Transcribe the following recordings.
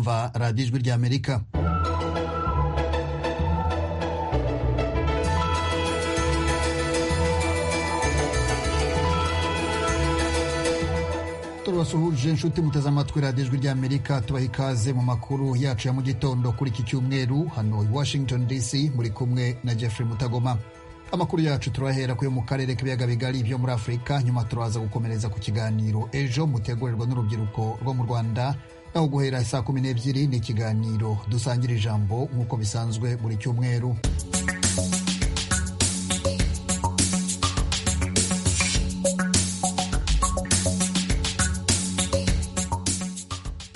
kumva radiyo ijwi ry'amerika turabasuhuje inshuti muteze amatwi radiyo ijwi ry'amerika tubaha ikaze mu makuru yacu ya mu gitondo kuri iki cyumweru hano i washington dc muri kumwe na jeffrey mutagoma amakuru yacu turahera kuyo mu karere k'ibiyaga bigari byo muri afurika nyuma turaza gukomereza ku kiganiro ejo mutegurirwa n'urubyiruko rwo mu rwanda naho guhera saa kumi n'ebyiri ni ikiganiro dusangira ijambo nk'uko bisanzwe buri cyumweru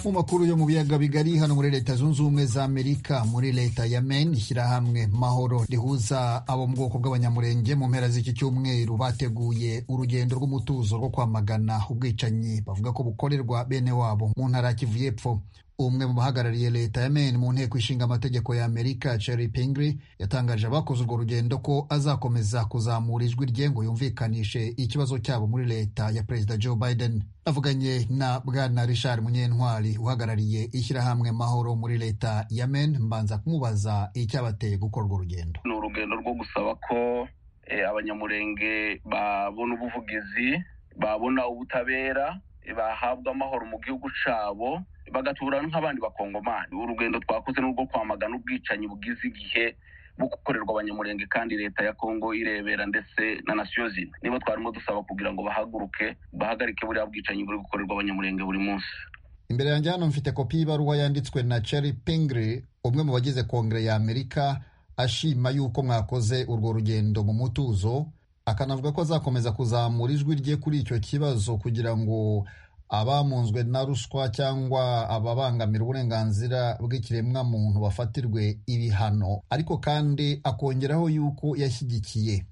mu makuru yo mu biyaga bigari hano muri leta zunze ubumwe za amerika muri leta ya maine ishyirahamwe mahoro rihuza abo mu bwoko bw'abanyamurenge mu mpera z'iki cyumweru bateguye urugendo rw'umutuzo rwo kwamagana ubwicanyi bavuga ko bukorerwa bene wabo mu ntara ya kivu y'epfo umwe mu bahagarariye leta ya maine mu nteko ishinga amategeko ya amerika Cherry Pingree yatangaje abakoze urwo rugendo ko azakomeza kuzamura ijwi rye ngo yumvikanishe ikibazo cyabo muri leta ya perezida Joe Biden avuganye na bwana Richard Munyentwari uhagarariye ishyirahamwe mahoro muri leta ya maine mbanza kumubaza icyabateye gukora urwo rugendo ni urugendo rwo gusaba ko abanyamurenge babona ubuvugizi babona ubutabera bahabwa amahoro mu gihugu cyabo bagatura nk'abandi bakongomani urugendo twakoze n'urwo kwamagana ubwicanyi bugize igihe bwo gukorerwa abanyamurenge kandi leta ya kongo irebera ndetse na nasiyo zina nibo twarimo dusaba kugira ngo bahaguruke bahagarike buriya bwicanyi buri gukorerwa abanyamurenge buri munsi imbere yanjye hano mfite kopi y'ibaruwa yanditswe na Cherry Pingree umwe mu bagize kongere ya amerika ashima yuko mwakoze urwo rugendo mu mutuzo akanavuga ko azakomeza kuzamura ijwi rye kuri icyo kibazo kugira ngo abamunzwe na ruswa cyangwa ababangamira uburenganzira bw'ikiremwamuntu bafatirwe ibihano ariko kandi akongeraho yuko yashyigikiye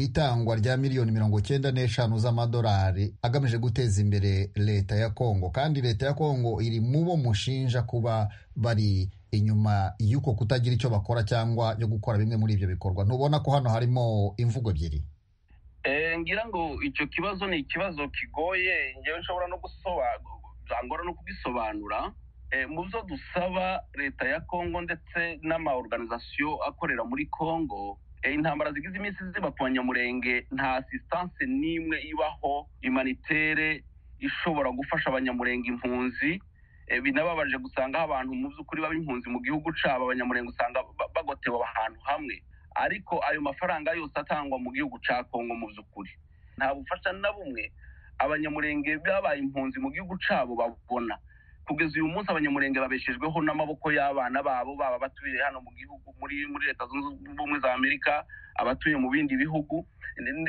itangwa rya miliyoni mirongo icyenda n'eshanu z'amadolari agamije guteza imbere leta ya kongo kandi leta ya kongo iri mu bo mushinja kuba bari inyuma y'uko kutagira icyo bakora cyangwa yo gukora bimwe muri ibyo bikorwa ntubona ko hano harimo imvugo ebyiri ngira ngo icyo kibazo ni ikibazo kigoye ngewe nshobora no byangora no kugisobanura mu byo dusaba leta ya kongo ndetse n'ama oruganizasiyo akorera muri kongo intambara zigize iminsi ziba ku banyamurenge nta asistanse n'imwe ibaho imanitere ishobora gufasha abanyamurenge impunzi binababaje gusanga aho abantu mu by'ukuri baba impunzi mu gihugu cyabo abanyamurenge usanga bagotewe ahantu hamwe ariko ayo mafaranga yose atangwa mu gihugu cya kongo mu by'ukuri nta bufasha na bumwe abanyamurenge babaye impunzi mu gihugu cyabo babona kugeza uyu munsi abanyamurenge babeshejweho n'amaboko y'abana babo baba abatuye hano mu gihugu muri muri leta zunze ubumwe za amerika abatuye mu bindi bihugu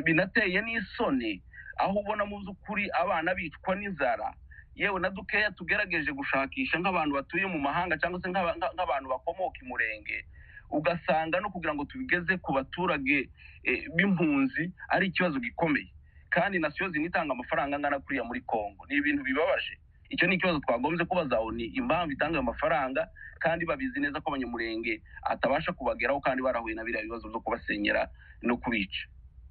binateye n'isoni aho ubona mu by'ukuri abana bicwa n'inzara yewe na dukeya tugerageje gushakisha nk'abantu batuye mu mahanga cyangwa se nk'abantu bakomoka imurenge ugasanga no kugira ngo tubigeze ku baturage b'impunzi ari ikibazo gikomeye kandi nasiyo itanga amafaranga angana kuriya muri congo ni ibintu bibabaje icyo ni ikibazo twagombye kubaza ni impamvu itanga ayo mafaranga kandi babizi neza ko abanyamurenge atabasha kubageraho kandi barahuye na biriya bibazo byo kubasenyera no kubica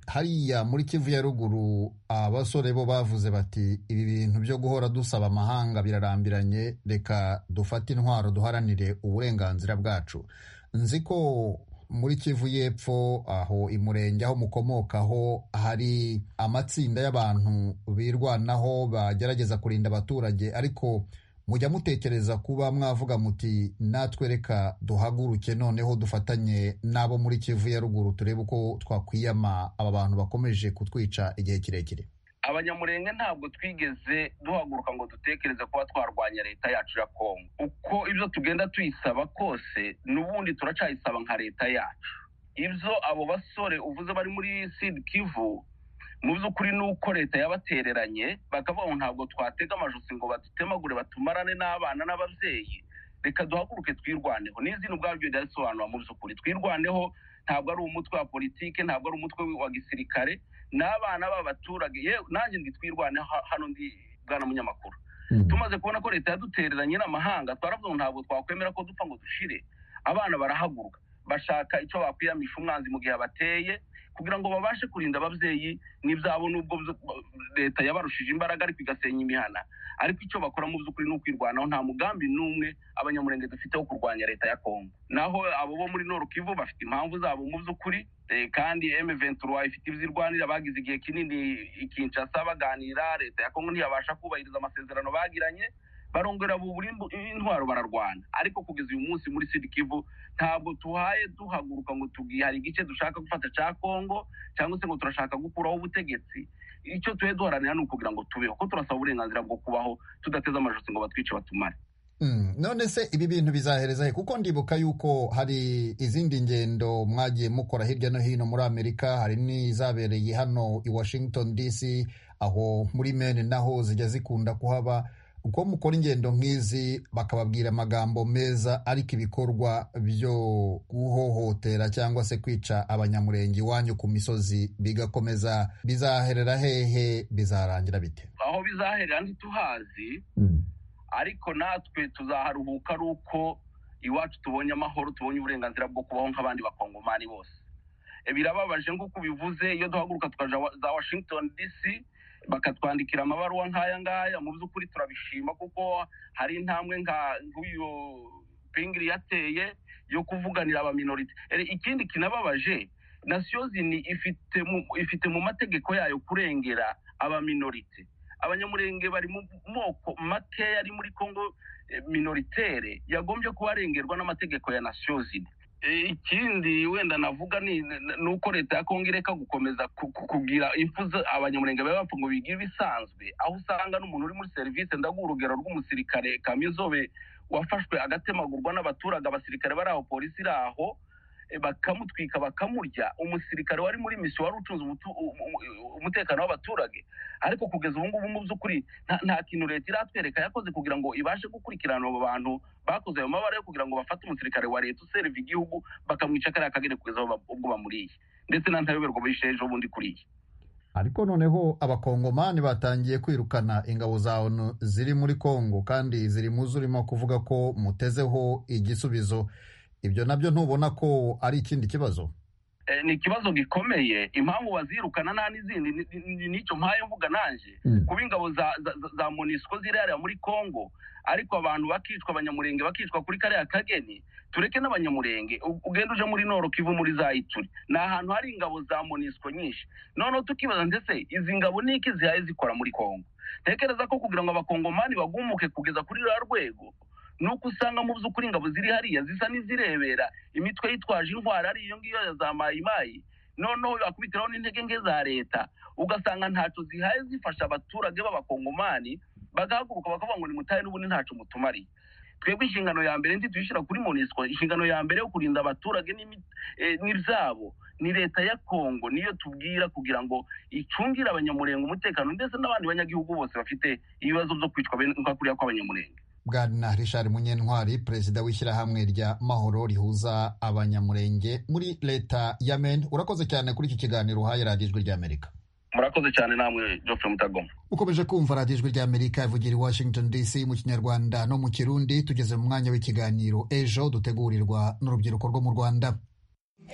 hariya muri kivu ya ruguru abasore bo bavuze bati ibi bintu byo guhora dusaba amahanga birarambiranye reka dufate intwaro duharanire uburenganzira bwacu nzi ko muri kivu y'epfo aho imurenge aho mukomokaho hari amatsinda y'abantu birwanaho bagerageza kurinda abaturage ariko mujya mutekereza kuba mwavuga muti natwe reka duhaguruke noneho dufatanye n'abo muri kivu ya ruguru turebe uko twakwiyama aba bantu bakomeje kutwica igihe kirekire abanyamurenge ntabwo twigeze duhaguruka ngo dutekereze kuba twarwanya leta yacu ya kongo uko ibyo tugenda tuyisaba kose n'ubundi turacyayisaba nka leta yacu ibyo abo basore uvuze bari muri sida kivu mu by'ukuri ni uko leta yabatereranye bakavuga ngo ntabwo twatega amajosi ngo badutemagure batumarane n'abana n'ababyeyi reka duhaguruke twirwaneho n'izina ubwabyo ryasobanura mu by'ukuri twirwaneho ntabwo ari umutwe wa politiki ntabwo ari umutwe wa gisirikare n'abana b'abaturage yewe nanjye twirwane hano ndi bwana munyamakuru tumaze kubona ko leta yadutereranye n'amahanga twaravuga ngo ntabwo twakwemera ko dupfa ngo dushire abana barahaguruka bashaka icyo bakwiramisha umwanzi mu gihe abateye kugira ngo babashe kurinda ababyeyi n'ibyabo n'ubwo leta yabarushije imbaraga ariko igasenya imihana ariko icyo bakora mu by'ukuri ni ukwirwanaho nta mugambi n'umwe abanyamurenge dufite wo kurwanya leta ya kongo naho abo bo muri Kivu bafite impamvu zabo mu by'ukuri kandi emuventura ifite ibizirwanira bagize igihe kinini ikinshasa baganira leta ya kongo ntiyabasha kubahiriza amasezerano bagiranye barongera bubura intwaro bararwana ariko kugeza uyu munsi muri sida kivu ntabwo tuhaye duhaguruka ngo tubwiye hari igice dushaka gufata cya kongo cyangwa se ngo turashaka gukuraho ubutegetsi icyo tuhe duharanira ni ukugira ngo tubeho ko turasaba uburenganzira bwo kubaho tudateze amajosi ngo batwice batumare none se ibi bintu bizahereza he kuko ndibuka yuko hari izindi ngendo mwagiye mukora hirya no hino muri amerika hari n'izabereye hano i washington dc aho muri mene naho zijya zikunda kuhaba uko mukora ingendo nk'izi bakababwira amagambo meza ariko ibikorwa byo guhohotera cyangwa se kwica abanyamurenge iwanyu ku misozi bigakomeza bizaherera hehe bizarangira bite aho bizaherera ntituhazi ariko natwe tuzaharuhuka ari uko iwacu tubonye amahoro tubonye uburenganzira bwo kubaho nk'abandi bakongomani bose birababaje nk'uko ubivuze iyo duhaguruka tukaja za washington dc bakatwandikira amabaruwa nk'aya ngaya mu by'ukuri turabishima kuko hari intambwe nk'uyu pingiri yateye yo kuvuganira abaminorite ikindi kinababaje nasiyo zini ifite mu mategeko yayo kurengera abaminorite abanyamurenge bari mu moko makeya ari muri congo minoritere yagombye kubarengerwa n'amategeko ya nasiyo zini ikindi wenda navuga ni uko leta ya kongo ireka gukomeza kugira imfu abanyamurenge baba bapfa ngo bigire ibisanzwe aho usanga n'umuntu uri muri serivisi ndaguha urugero rw'umusirikare kamizobe wafashwe agatemagurwa n'abaturage abasirikare bari aho polisi iri aho bakamutwika bakamurya umusirikare wari muri misiyo wari ucunze umutekano w'abaturage ariko kugeza ubu ngubu mu by'ukuri nta kintu leta iratwereka yakoze kugira ngo ibashe gukurikirana abo bantu bakoze ayo mabara yo kugira ngo bafate umusirikare wa leta userva igihugu bakamwica kariya kagere kugeza ubwo bamuriye ndetse nta ntayoberwa bishe ejo bundi kuriye ariko noneho abakongomani batangiye kwirukana ingabo za onu ziri muri kongo kandi ziri mu zo urimo kuvuga ko mutezeho igisubizo ibyo nabyo ntubona ko ari ikindi kibazo ni ikibazo gikomeye impamvu bazirukana nta n'izindi nicyo mpaye mvuga nanjye kuba ingabo za monisiko ziriya muri congo ariko abantu bakicwa abanyamurenge bakicwa kuri kariya kageni tureke n'abanyamurenge ugenda uje muri noro kivu muri za ituri ni ahantu hari ingabo za monisiko nyinshi noneho tukibaza ndetse izi ngabo ni iki zihaye zikora muri congo ntekereza ko kugira ngo abakongomani bagumuke kugeza kuri ruriya rwego nuko usanga mu by'ukuri ingabo ziri hariya zisa n'izirebera imitwe yitwaje indwara ari iyo ngiyo ya za mayimayi noneho bakubitiraho n'intege nke za leta ugasanga ntacyo zihaye zifasha abaturage b'abakongomani bagahaguruka bakavuga ngo ni mutahe n'ubundi ntacyo mutumariye twebwe inshingano ya mbere ntituyishyira kuri monisco inshingano ya mbere yo kurinda abaturage n'ibyabo ni leta ya kongo niyo tubwira kugira ngo icungire abanyamurenga umutekano ndetse n'abandi banyagihugu bose bafite ibibazo byo kwicwa nka kuriya kw'abanyamurenge bwana richard munyentwari perezida w'ishyirahamwe rya mahoro rihuza abanyamurenge muri leta ya meni urakoze cyane kuri iki kiganiro uhaye radiyo ijwi ry'amerika murakoze cyane namwe geoffrey mutagoma ukomeje kumva radiyo ijwi ry'amerika ivugira i washington dc mu kinyarwanda no mu kirundi tugeze mu mwanya w'ikiganiro ejo dutegurirwa n'urubyiruko rwo mu rwanda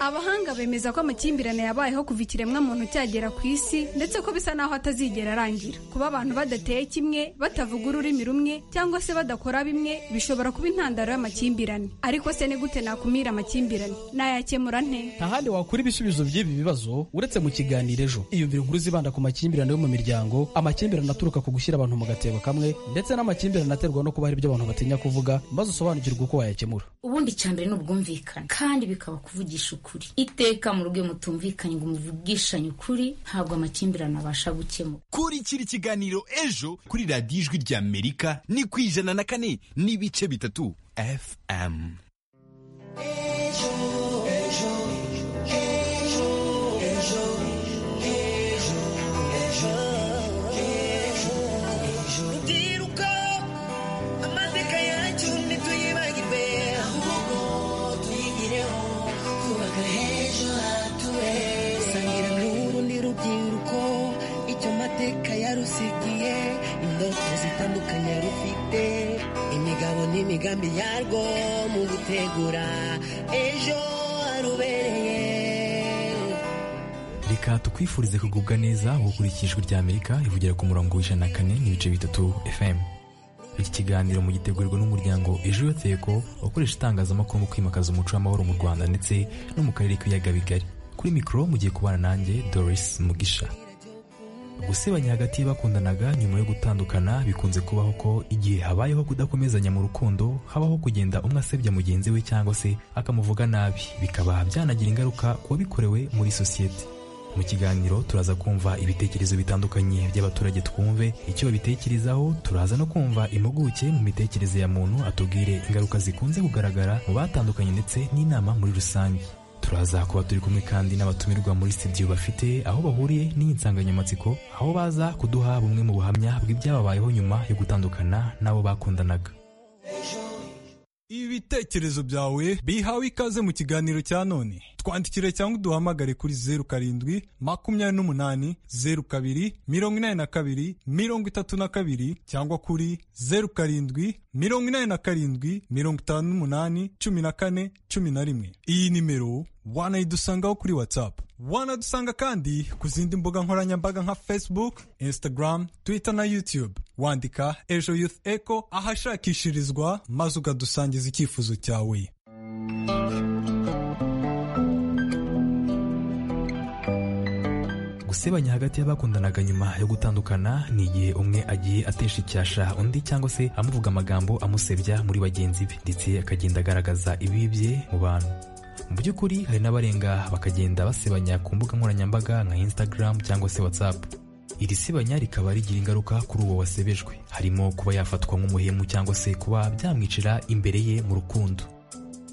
abahanga bemeza ko amakimbirane yabayeho kuva ikiremwa muntu cyagera ku isi ndetse ko bisa naho atazigera arangira kuba abantu badateye kimwe batavuga ururimi rumwe cyangwa se badakora bimwe bishobora kuba intandaro y'amakimbirane ariko se ni gute nakumira amakimbirane nayakemura nte nta handi wakura ibisubizo by'ibi bibazo uretse mu kiganiro ejo iyumvira inkuru zibanda ku makimbirane yo mu miryango amakimbirane aturuka ku gushyira abantu mu gatebo kamwe ndetse n'amakimbirane aterwa no kuba hari ibyo abantu batinya kuvuga maze usobanukirwe uko wayakemura ubundi icyambere ni ubwumvikane kandi bikaba kuvugisha ukuri ukuri iteka mu rugo mutumvikanye ngo muvugishanye ukuri ntabwo amakimbirane abasha gukemura kurikira ikiganiro ejo kuri radiyo ijwi ry'amerika ni ku ijana na kane n'ibice bitatu fm ejo ejo ejo ejo ejo ejo yarusigiye indoto zitandukanye rufite imigabo n'imigambi yarwo mu gutegura ejo reka tukwifurize kugubwa neza gukurikira ijwi rya amerika rivugira ku murongo w'ijana na kane n'ibice bitatu fm iki kiganiro mu gitegurirwa n'umuryango ejo yoteko ukoresha itangazamakuru mu kwimakaza umuco w'amahoro mu rwanda ndetse no mu karere k'ibiyaga bigari kuri mikoro mugiye kubana nanjye doris mugisha gusebanya hagati y'abakundanaga nyuma yo gutandukana bikunze kubaho ko igihe habayeho kudakomezanya mu rukundo habaho kugenda umwe asebya mugenzi we cyangwa se akamuvuga nabi bikaba byanagira ingaruka ku wabikorewe muri sosiyete mu kiganiro turaza kumva ibitekerezo bitandukanye by'abaturage twumve icyo babitekerezaho turaza no kumva impuguke mu mitekerereze ya muntu atubwire ingaruka zikunze kugaragara mu batandukanye ndetse n'inama muri rusange turaza kuba turi kumwe kandi n'abatumirwa muri studio bafite aho bahuriye n'iyi nsanganyamatsiko aho baza kuduha bumwe mu buhamya bw'ibyababayeho nyuma yo gutandukana n'abo bakundanaga ibitekerezo byawe bihawe ikaze mu kiganiro cya none twandikire cyangwa uduhamagare kuri zeru karindwi makumyabiri n'umunani zeru kabiri mirongo inani na kabiri mirongo itatu na kabiri cyangwa kuri zeru karindwi mirongo inani na karindwi mirongo itanu n'umunani cumi na kane cumi na rimwe iyi nimero wanayidusangaho kuri watsapu wanadusanga kandi ku zindi mbuga nkoranyambaga nka facebook instagram twitter na youtube wandika ejo youth eco ahashakishirizwa maze ukadusangiza icyifuzo cyawe gusebanya hagati y'abakundanaga nyuma yo gutandukana ni igihe umwe agiye atesha icyasha undi cyangwa se amuvuga amagambo amusebya muri bagenzi be ndetse akagenda agaragaza ibibi bye mu bantu mu by'ukuri hari n'abarenga bakagenda basebanya ku mbuga nkoranyambaga nka instagram cyangwa se whatsapp iri sebanya rikaba rigira ingaruka kuri uwo wasebejwe harimo kuba yafatwa nk'umuhemu cyangwa se kuba byamwicira imbere ye mu rukundo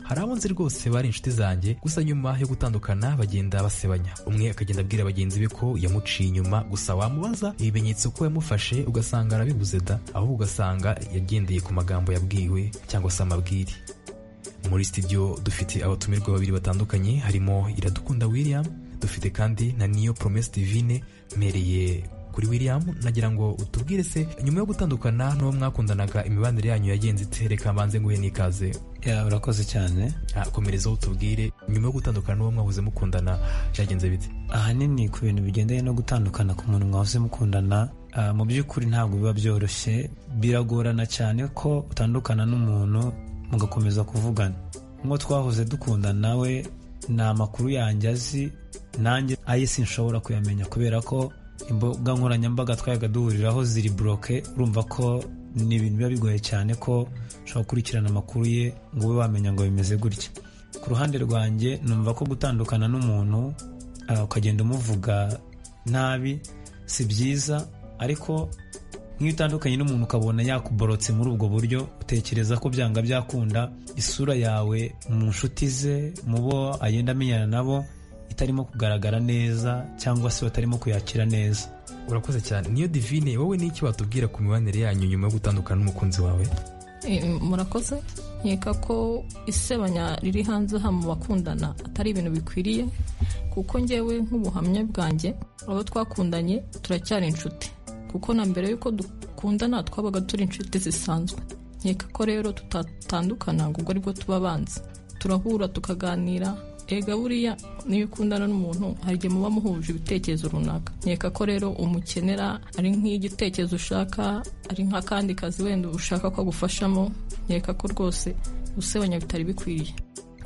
hari abo nzi rwose bari inshuti zanjye gusa nyuma yo gutandukana bagenda basebanya umwe akagenda abwira bagenzi be ko yamuciye inyuma gusa wamubaza ibimenyetso ko yamufashe ugasanga arabibuze da ahubwo ugasanga yagendeye ku magambo yabwiwe cyangwa se amabwire muri studio dufite abatumirwa babiri batandukanye harimo iradukunda william dufite kandi na niyo promesi divine mpereye kuri william nagira ngo utubwire se nyuma yo gutandukana n'uwo mwakundanaga imibanire yanyu yagenze ite reka mbanze nguhe n'ikaze ya urakoze cyane Ah, komereza utubwire nyuma yo gutandukana n'uwo mwahoze mukundana byagenze bite ahanini ku bintu bigendanye no gutandukana ku muntu mwahoze mukundana ah, mu by'ukuri ntabwo biba byoroshye biragorana cyane ko utandukana n'umuntu mugakomeza kuvugana nk'uwo twahoze dukundana we ni amakuru yanjye azi nanjye aye sinshobora kuyamenya kubera ko imbuga nkoranyambaga twayaga duhuriraho ziri buroke urumva ko ni ibintu biba bigoye cyane ko ushobora gukurikirana amakuru ye ngo ube wamenya ngo bimeze gutya ku ruhande rwanjye numva ko gutandukana n'umuntu ah, ukagenda umuvuga nabi si byiza ariko nk'iyo utandukanye n'umuntu ukabona yakuborotse muri ubwo buryo utekereza ko byanga byakunda isura yawe mu nshuti ze mu bo agenda amenyana nabo itarimo kugaragara neza cyangwa se batarimo kuyakira neza urakoze cyane niyo divine wowe n'iki watubwira ku mibanire yanyu nyuma yo gutandukana n'umukunzi wawe Eh, murakoze nkeka ko isebanya riri hanze aha mu bakundana atari ibintu bikwiriye kuko njyewe nk'ubuhamya bwanjye abo twakundanye turacyari inshuti kuko na mbere y'uko dukundana twabaga turi inshuti zisanzwe nkeka ko rero tutatandukana ngo ubwo aribwo tuba abanzi turahura tukaganira ega buriya niyo ukundana n'umuntu hari igihe muba muhuje ibitekerezo runaka nkeka ko rero umukenera ari nk'igitekerezo ushaka ari nk'akandi kazi wenda ushaka ko agufashamo nkeka ko rwose usebanya bitari bikwiriye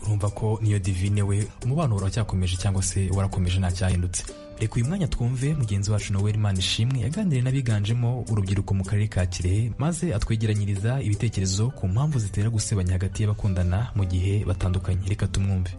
urumva ko niyo divine we umubano uracyakomeje cyangwa se warakomeje ntacyahindutse reka uyu mwanya twumve mugenzi wacu noel imana ishimwe yaganiriye n'abiganjemo urubyiruko mu karere ka kirehe maze atwegeranyiriza ibitekerezo ku mpamvu zitera gusebanya hagati y'abakundana mu gihe batandukanye reka tumwumve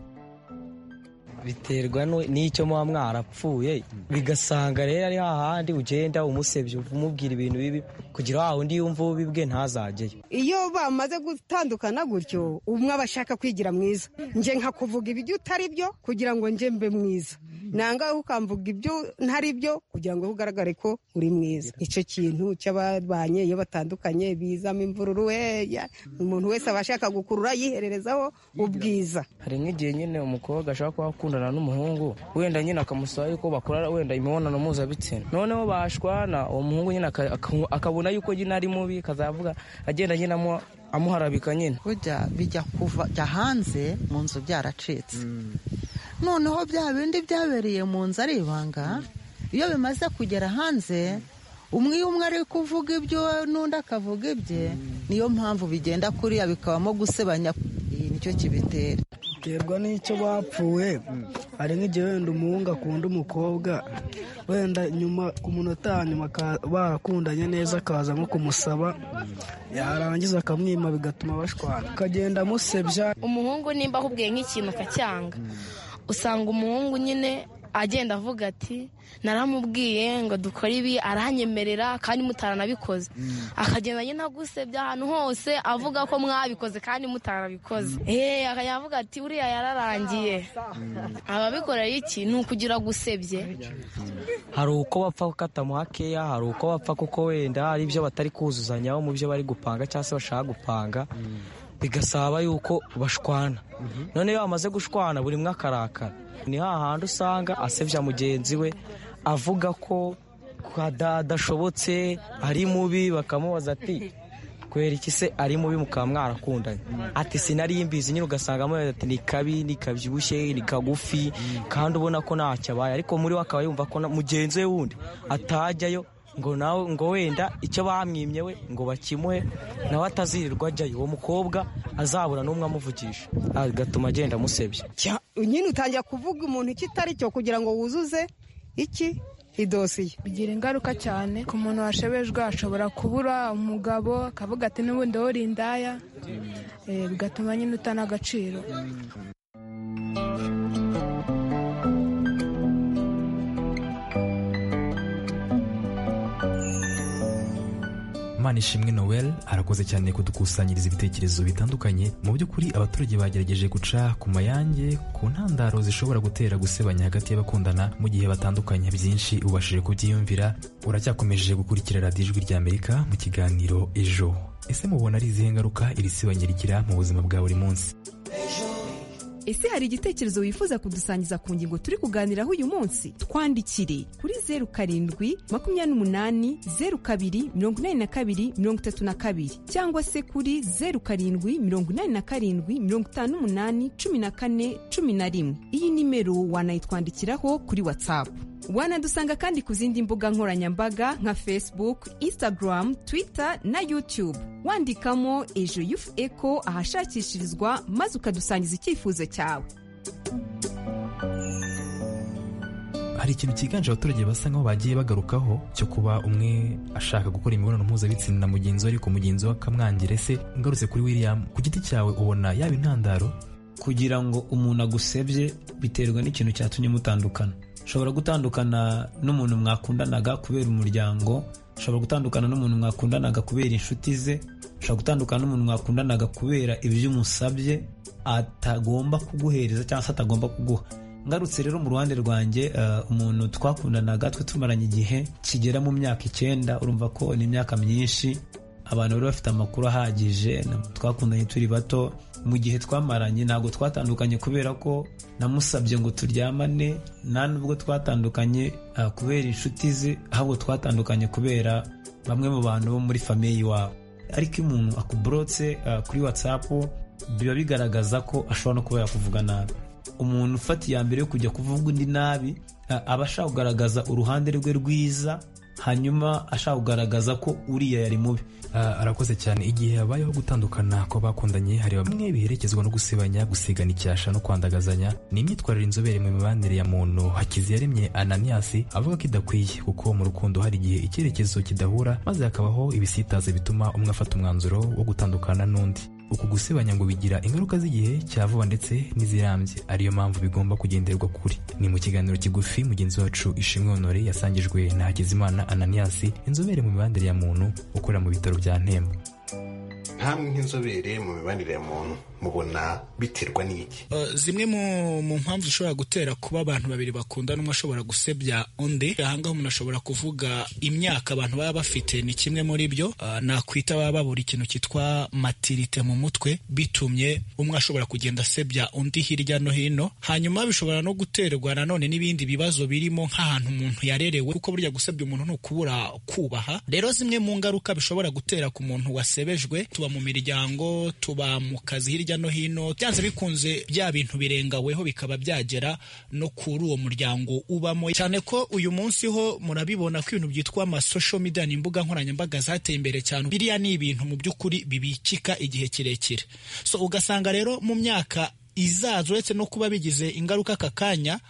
biterwa nu- n'icyo muba mwarapfuye bigasanga rero ari hahandi ugenda umusebya umubwira ibintu bibi kugira wa wundi yumva ubibwe ntazajyeyo iyo bamaze gutandukana gutyo umwe aba ashaka kwigira mwiza nje nka kuvuga ibyo utari byo kugira ngo nje mbe mwiza nanga ukamvuga ibyo ntari byo kugira ngo ugaragare ko uri mwiza icyo kintu cy'ababanye iyo batandukanye bizamo imvururu weya umuntu wese aba ashaka gukurura yihererezaho ubwiza hari nk'igihe nyine umukobwa ashobora kuba akundana n'umuhungu wenda nyine akamusaba yuko bakora wenda imibonano mpuzabitsina noneho bashwana uwo muhungu nyine aka- aka- akabona yuko nyine ari mubi akazavuga agenda nyine amu- amuharabika nyine burya bijya kuva jya hanze mu nzu byaracitse noneho bya bindi byabereye mu nzu ari ibanga iyo bimaze kugera hanze umwe umwe ari kuvuga ibyo n'undi akavuga ibye niyo mpamvu bigenda kuriya bikabamo gusebanya iyi nicyo kibitera biterwa n'icyo bapfuye hari nk'igihe wenda umuhungu akunda umukobwa wenda nyuma ku munota wa nyuma barakundanye neza akaza nko kumusaba yarangiza akamwima bigatuma bashwana akagenda amusebya umuhungu nimba ahubwiye nk'ikintu akacyanga usanga umuhungu nyine agenda avuga ati naramubwiye ngo dukore ibi aranyemerera kandi mutaranabikoze akagenda nyine agusebya ahantu hose avuga ko mwabikoze kandi mutarabikoze eee akajya avuga ati uriya yararangiye ababikorera iki ni ukugira gusebye hari uko bapfa katamuha keya hari uko bapfa kuko wenda hari ibyo batari kuzuzanyaho mu byo bari gupanga cyangwa se bashaka gupanga bigasaba yuko bashwana none iyo bamaze gushwana buri umwe akarakara ni hahandi usanga asebya mugenzi we avuga ko adashobotse ari mubi bakamubaza ati kubera iki se ari mubi mukaba mwarakundanye ati sinari imbizi nyine ugasanga amubaza ati ni kabi ni kabyibushye ni kagufi kandi ubona ko ntacyo abaye ariko muri we akaba yumva ko mugenzi we wundi atajyayo ngo nawe ngo wenda icyo bamwimye we ngo bakimuhe nawe atazirirwa ajyayo uwo mukobwa azabura n'umwe amuvugisha agatuma agenda amusebya nyine utangira kuvuga umuntu icyo itari cyo kugira ngo wuzuze iki idosiye bigira ingaruka cyane ku muntu washebejwe ashobora kubura umugabo akavuga ati n'ubundi wori indaya bigatuma nyine utana agaciro Manishimwe Noel arakoze cyane kudukusanyiriza ibitekerezo bitandukanye mu by'ukuri abaturage bagerageje guca ku mayange ku ntandaro zishobora gutera gusebanya hagati y'abakundana mu gihe batandukanye byinshi ubashije kubyiyumvira uracyakomeje gukurikira radiyo ijwi ry'Amerika mu kiganiro ejo ese mubona ari izihe ngaruka iri sebanya rigira mu buzima bwa buri munsi ese hari igitekerezo wifuza kudusangiza ku ngingo turi kuganiraho uyu munsi twandikire kuri zeru karindwi makumyabiri n'umunani zeru kabiri mirongo inani na kabiri mirongo itatu na kabiri cyangwa se kuri zeru karindwi mirongo inani na karindwi mirongo itanu n'umunani cumi na kane cumi na rimwe iyi nimero wanayitwandikiraho kuri watsapu wanadusanga kandi ku zindi mbuga nkoranyambaga nka facebook instagram twitter na youtube wandikamo ejo yufu eko ahashakishirizwa maze ukadusangiza icyifuzo cyawe hari ikintu cyiganje abaturage basa nkaho bagiye bagarukaho cyo kuba umwe ashaka gukora imibonano mpuzabitsina na mugenzi we ariko mugenzi we akamwangira ese ngarutse kuri william ku giti cyawe ubona yaba intandaro kugira ngo umuntu agusebye biterwa n'ikintu cyatumye mutandukana ushobora gutandukana n'umuntu mwakundanaga kubera umuryango ushobora gutandukana n'umuntu mwakundanaga kubera inshuti ze ushobora gutandukana n'umuntu mwakundanaga kubera ibyo umusabye atagomba kuguhereza cyangwa se atagomba kuguha ngarutse rero mu ruhande rwanjye umuntu twakundanaga twe tumaranye igihe kigera mu myaka icyenda urumva ko ni imyaka myinshi abantu bari bafite amakuru ahagije twakundanye turi bato mu gihe twamaranye ntabwo twatandukanye kubera ko namusabye ngo turyamane nta nubwo twatandukanye kubera inshuti ze ahubwo twatandukanye kubera bamwe mu bantu bo muri famiye iwabo ariko iyo umuntu akuburotse kuri watsapu biba bigaragaza ko ashobora no kuba yakuvuga nabi umuntu ufata iya mbere yo kujya kuvuga undi nabi aba ashaka kugaragaza uruhande rwe rwiza hanyuma ashaka kugaragaza ko uriya yari mubi arakoze cyane igihe habayeho gutandukana kw'abakundanye hari bamwe biherekezwa no gusebanya gusigana icyasha no kwandagazanya ni imyitwarire inzobere mu mibanire ya muntu hakiziyaremye ananiyasi avuga ko idakwiye kuko mu rukundo hari igihe icyerekezo kidahura maze hakabaho ibisitaza bituma umwe afata umwanzuro wo gutandukana n'undi uku gusebanya ngo bigira ingaruka z'igihe cya vuba ndetse n'izirambye ariyo mpamvu bigomba kugenderwa kuri ni mu kiganiro kigufi mugenzi wacu ishimwe honore yasangijwe na hakizimana ananias inzobere mu mibanire ya muntu ukorera mu bitaro bya ntemba ntamwe nk'inzobere mu mibanire ya muntu mubona biterwa n'iki zimwe mu mpamvu zishobora gutera kuba abantu babiri bakundana umwe ashobora gusebya undi ahangaha umuntu ashobora kuvuga imyaka abantu baba bafite ni kimwe muri byo nakwita baba babura ikintu cyitwa matirite mu mutwe bitumye umwe ashobora kugenda asebya undi hirya no hino hanyuma bishobora no guterwa nanone n'ibindi bibazo birimo nk'ahantu umuntu yarerewe kuko burya gusebya umuntu ni ukubura kubaha rero zimwe mu ngaruka bishobora gutera ku muntu wasebejwe tuba mu miryango tuba mu kazi hirya hirya no hino byanze bikunze bya bintu birengaweho bikaba byagera no kuri uwo muryango ubamo cyane ko uyu munsi ho murabibona ko ibintu byitwa ama social media ni imbuga nkoranyambaga zateye imbere cyane biriya ni ibintu mu by'ukuri bibikika igihe kirekire so ugasanga rero mu myaka izaza uretse no kuba bigize ingaruka aka kanya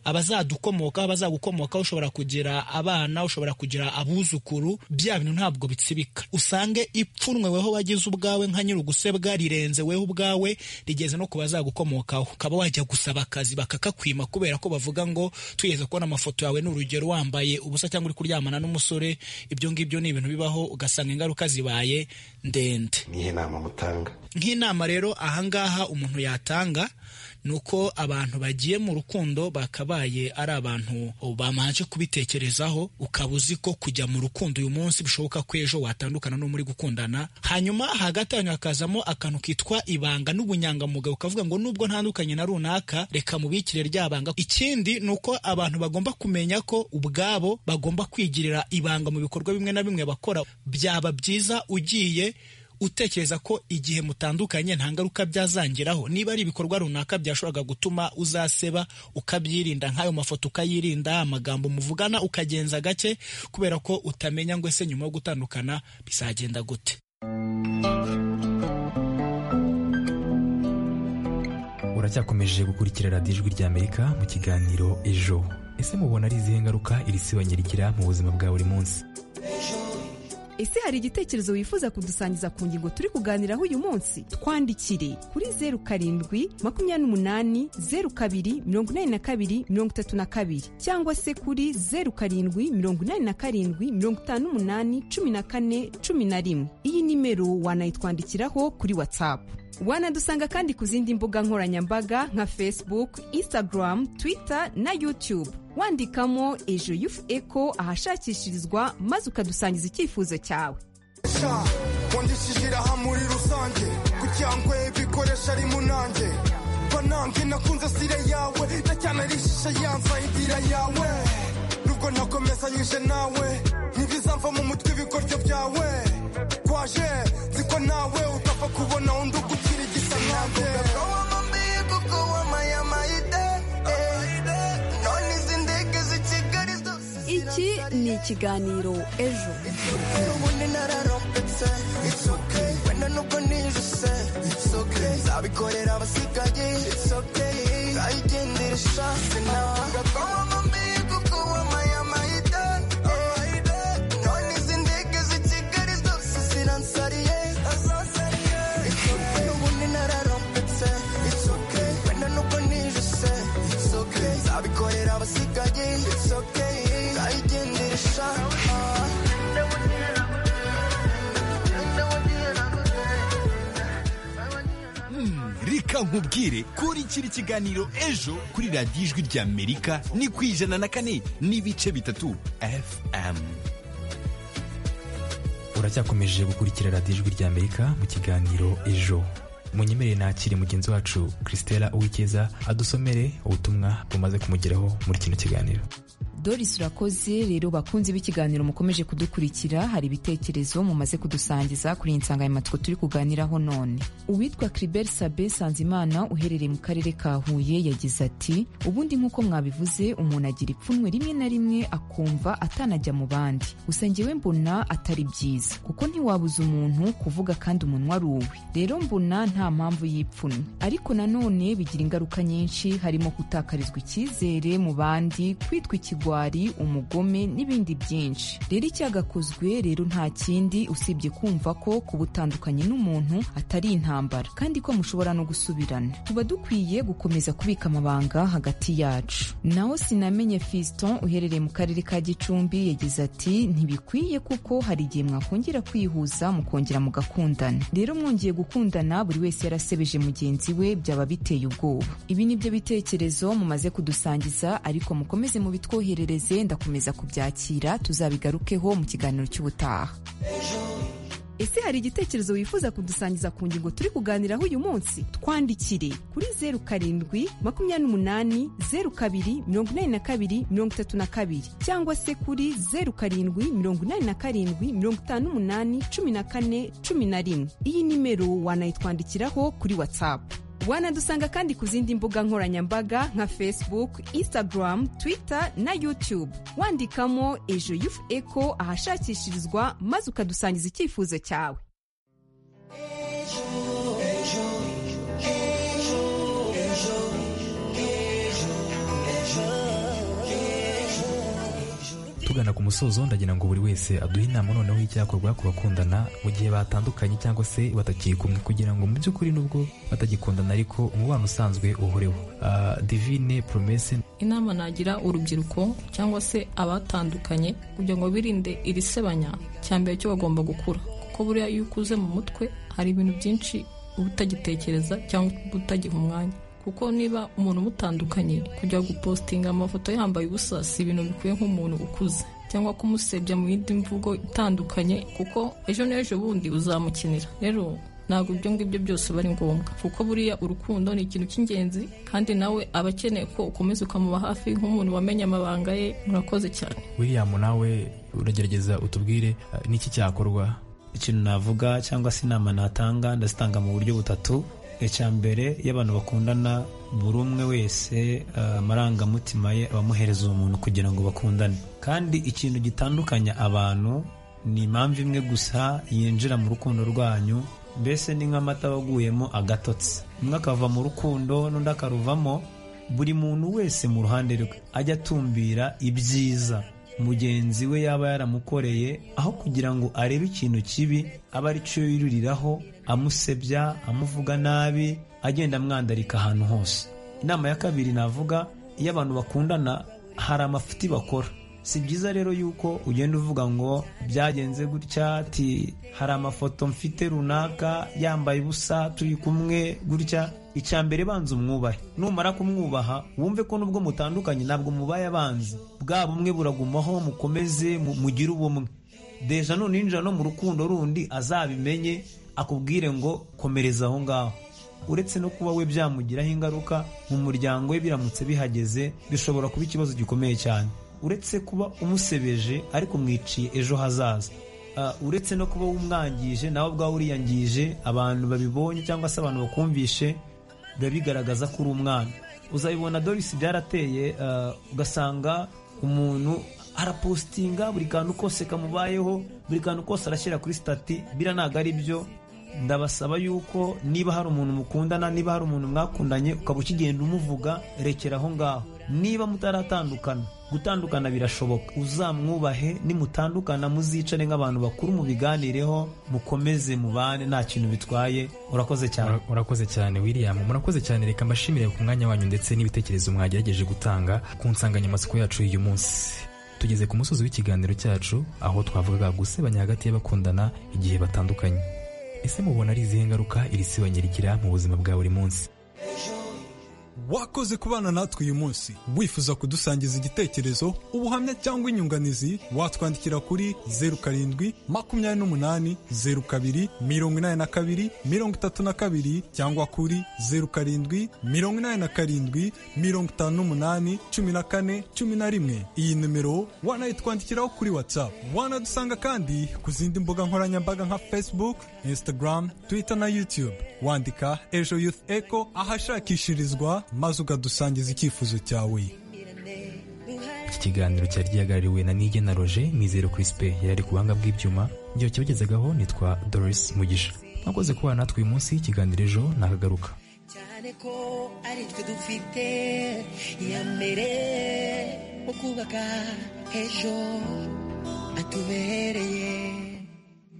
abazadukomoka abazagukomokaho ushobora kugira abana ushobora kugira abuzukuru bya bintu ntabwo bitsibika usange ipfunwe weho wagize ubwawe nka nyir'ugusebwa rirenze weho ubwawe rigeze no ku bazagukomokaho ukaba wajya gusaba akazi bakakakwima kubera ko bavuga ngo twigeze kubona amafoto yawe ni urugero wambaye ubusa cyangwa uri kuryamana n'umusore ibyo ngibyo ni ibintu bibaho ugasanga ingaruka zibaye ndende nihe nama mutanga nk'inama rero ahangaha umuntu yatanga ni uko abantu bagiye mu rukundo bakabaye ari abantu bamanje kubitekerezaho ukaba uzi ko kujya mu rukundo uyu munsi bishoboka ko ejo watandukana n'uwo muri gukundana hanyuma hagati yanyu hakazamo akantu kitwa ibanga n'ubunyangamugayo ukavuga ngo nubwo ntandukanye na runaka reka mubikire rya banga ikindi ni uko abantu bagomba kumenya ko ubwabo bagomba kwigirira ibanga mu bikorwa bimwe na bimwe bakora byaba byiza ugiye utekereza ko igihe mutandukanye nta ngaruka byazangiraho niba ari ibikorwa runaka byashoboraga gutuma uzaseba ukabyirinda nk'ayo mafoto ukayirinda amagambo muvugana ukagenza gake kubera ko utamenya ngo ese nyuma yo gutandukana bizagenda gute uracyakomeje gukurikira radiyo ijwi ry'amerika mu kiganiro ejo ese mubona ari izihe ngaruka iri sibanya rigira mu buzima bwa buri munsi ese hari igitekerezo wifuza kudusangiza ku ngingo turi kuganiraho uyu munsi twandikire kuri zeru karindwi makumyabiri n'umunani zeru kabiri mirongo inani na kabiri mirongo itatu na kabiri cyangwa se kuri zeru karindwi mirongo inani na karindwi mirongo itanu n'umunani cumi na kane cumi na rimwe iyi nimero wanayitwandikiraho kuri watsapu wanadusanga kandi ku zindi mbuga nkoranyambaga nka facebook instagram twitter na youtube wandikamo ejo yufu eko ahashakishirizwa maze ukadusangiza icyifuzo cyawe wandikishyira hamwe muri rusange kugira ngo ibikoresho ari munange banange nakunze sire yawe na cyane arishisha yanza indira yawe nubwo nakomezanyije nawe ntibizava mu mutwe ibikoryo byawe kwaje nzi ko nawe utapfa kubona undi ugukira igisa nkanjye iki ni ikiganiro ejo nzabikorera abasigaye nzayigendesha abikorera abasigaye it's okay ayigendesha reka nkubwire kurikira ikiganiro ejo kuri radiyo ijwi ry'amerika ni ku ijana na kane n'ibice bitatu fm uracyakomeje gukurikira radiyo ijwi ry'amerika mu kiganiro ejo munyemerere nakire mugenzi wacu christella uwikeza adusomere ubutumwa bumaze kumugeraho muri kino kiganiro doris urakoze rero bakunzi b'ikiganiro mukomeje kudukurikira hari ibitekerezo mumaze kudusangiza kuri iyi nsanganyamatsiko turi kuganiraho none uwitwa cribert sabe sanzimana uherereye mu karere ka huye yagize ati ubundi nk'uko mwabivuze umuntu agira ipfunwe rimwe na rimwe akumva atanajya mu bandi gusa njyewe mbona atari byiza kuko ntiwabuza umuntu kuvuga kandi umunwa ari uwe rero mbona nta mpamvu y'ipfunwe ariko nanone bigira ingaruka nyinshi harimo gutakarizwa icyizere mu bandi kwitwa ikigo ubugwari umugome n'ibindi byinshi rero icyagakozwe rero nta kindi usibye kumva ko kubutandukanye n'umuntu atari intambara kandi ko mushobora no gusubirana tuba dukwiye gukomeza kubika amabanga hagati yacu naho sinamenye fiston uherereye mu karere ka gicumbi yagize ati ntibikwiye kuko hari igihe mwakongera kwihuza mukongera mugakundana rero mwongeye gukundana buri wese yarasebeje mugenzi we byaba biteye ubwoba ibi ni byo bitekerezo mumaze kudusangiza ariko mukomeze mubitwohere ndakomeza kubyakira tuzabigarukeho mu kiganiro cy'ubutaha ese hari igitekerezo wifuza kudusangiza ku ngingo turi kuganiraho uyu munsi twandikire kuri zeru karindwi makumyabiri n'umunani zeru kabiri mirongo inani na kabiri mirongo itatu na kabiri cyangwa se kuri zeru karindwi mirongo inani na karindwi mirongo itanu n'umunani cumi na kane cumi na rimwe iyi nimero wanayitwandikiraho kuri watsapu wanadusanga kandi ku zindi mbuga nkoranyambaga nka facebook instagram twitter na youtube wandikamo ejo yufu eco ahashakishirizwa maze ukadusangiza icyifuzo cyawe tugana ku musozo ndagira ngo buri wese aduhe inama noneho y'icyakorwa ku bakundana mu gihe batandukanye cyangwa se batakiri kumwe kugira ngo mu by'ukuri nubwo batagikundana ariko umubano usanzwe uhoreho Ah, divine promese inama nagira urubyiruko cyangwa se abatandukanye kugira ngo birinde iri sebanya cya mbere cyo bagomba gukura kuko buriya iyo ukuze mu mutwe hari ibintu byinshi uba utagitekereza cyangwa uba utagiha umwanya kuko niba umuntu umutandukanye kujya gupositinga amafoto yambaye ubusa si ibintu bikwiye nk'umuntu ukuze cyangwa kumusebya mu yindi mvugo itandukanye kuko ejo n'ejo bundi uzamukinira rero ntabwo ibyo ngibyo byose aba ari ngombwa kuko buriya urukundo ni ikintu cy'ingenzi kandi nawe aba akeneye ko ukomeza ukamuba hafi nk'umuntu wamenye amabanga ye murakoze cyane william nawe uragerageza utubwire ah, ni iki cyakorwa ikintu navuga cyangwa se inama natanga ndazitanga mu buryo butatu icya mbere iyo abantu bakundana buri umwe wese eh, amarangamutima ye aba amuhereza uwo muntu kugira ngo bakundane kandi ikintu gitandukanya abantu ni impamvu imwe gusa yinjira mu rukundo rwanyu mbese ni nk'amata waguyemo agatotsi umwe akava mu rukundo n'undi akaruvamo buri muntu wese mu ruhande rwe ajya atumbira ibyiza mugenzi we yaba yaramukoreye aho kugira ngo arebe ikintu kibi aba ari cyo yuririraho amusebya amuvuga nabi agenda amwandarika ahantu hose inama ya kabiri navuga iyo abantu bakundana hari amafuti bakora si byiza rero yuko ugenda uvuga ngo byagenze gutya ati hari amafoto mfite runaka yambaye ubusa turi kumwe gutya icya mbere banza umwubahe numara kumwubaha wumve ko nubwo mutandukanye ntabwo mubaye abanzi bwa bumwe buragumaho mukomeze mu- mugire ubumwe deja nuninjira no mu rukundo rundi azabimenye akubwire ngo komereza aho ngaho uretse no kuba we byamugiraho ingaruka mu muryango we biramutse bihageze bishobora kuba ikibazo gikomeye cyane uretse kuba umusebeje ariko umwiciye ejo hazaza Ah, uretse no kuba umwangije nawe ubwawe uriyangije abantu babibonye cyangwa se abantu bakumvishe biba bigaragaza ko uri umwana uzabibona dorisi byarateye ah, ugasanga umuntu arapositinga buri kantu kose kamubayeho buri kantu kose arashyira kuri sitati bira ntabwo ari byo ndabasaba yuko niba hari umuntu mukundana niba hari umuntu mwakundanye ukaba ukigenda umuvuga rekera aho ngaho niba mutaratandukana gutandukana birashoboka uzamwubahe nimutandukana muzicare nk'abantu bakuru mubiganireho mukomeze mubane nta kintu bitwaye urakoze cyane Ura- urakoze cyane william murakoze cyane reka mbashimire ku mwanya wanyu ndetse n'ibitekerezo mwagerageje gutanga ku nsanganyamatsiko yacu y'uyu munsi tugeze ku musozi w'ikiganiro cyacu aho twavugaga gusebanya hagati y'abakundana igihe batandukanye ese mubona ari izihe ngaruka iri sebanya rigira mu buzima bwa buri munsi wakoze kubana natwe uyu munsi wifuza kudusangiza igitekerezo ubuhamya cyangwa inyunganizi watwandikira kuri zeru karindwi makumyabiri n'umunani zeru kabiri mirongo inani na kabiri mirongo itatu na kabiri cyangwa kuri zeru karindwi mirongo inani na karindwi mirongo itanu n'umunani cumi na kane cumi na rimwe iyi nimero wanayitwandikiraho kuri whatsapp wanadusanga kandi ku zindi mbuga nkoranyambaga nka facebook instagram twitter na youtube wandika ejo youth echo ahashakishirizwa maze ukadusangiza icyifuzo cyawe iki kiganiro cyari gihagarariwe na nige na roger mizero crispe yari ari ku buhanga bw'ibyuma igihe kibagezagaho nitwa doris mugisha mwakoze kubana natwe uyu munsi ikiganiro ejo nakagaruka cyane ko ari twe dufite iya mbere mu kubaka ejo hatubereye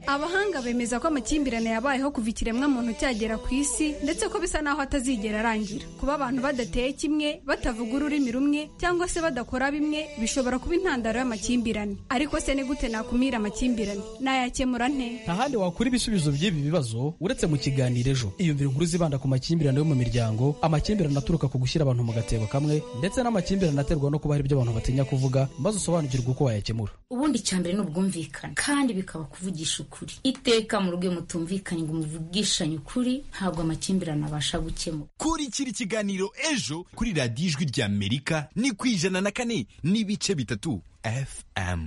abahanga bemeza ko amakimbirane yabayeho kuva ikiremwamuntu cyagera ku isi ndetse ko bisa n'aho atazigera arangira kuba abantu badateye kimwe batavuga ururimi rumwe cyangwa se badakora bimwe bishobora kuba intandaro y'amakimbirane ariko se ni gute nakumira amakimbirane nayakemura nte nta handi wakura ibisubizo by'ibi bibazo uretse mu kiganiro ejo iyumvira inkuru zibanda ku makimbirane yo mu miryango amakimbirane aturuka ku gushyira abantu mu gatebo kamwe ndetse n'amakimbirane aterwa no kuba hari ibyo abantu batinya kuvuga maze usobanukirwe uko wayakemura ubundi icya mbere ni ubwumvikane kandi bikaba kuvugisha ukuri ukuri iteka muruge mutumvikanye ngo muvugishanye ukuri ntabwo amakimbirane abasha gukemuka kurikira ikiganiro ejo kuri radiyo ijwi ry'amerika ni ku ijana na kane n'ibice bitatu fm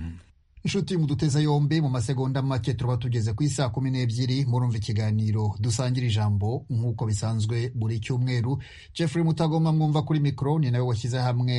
inshuti muduteza yombi mu masegonda make turaba tugeze ku isaa kumi n'ebyiri murumva ikiganiro dusangira ijambo nk'uko bisanzwe buri cyumweru jeffrey mutagoma mwumva kuri mikoro ni nawe washyize hamwe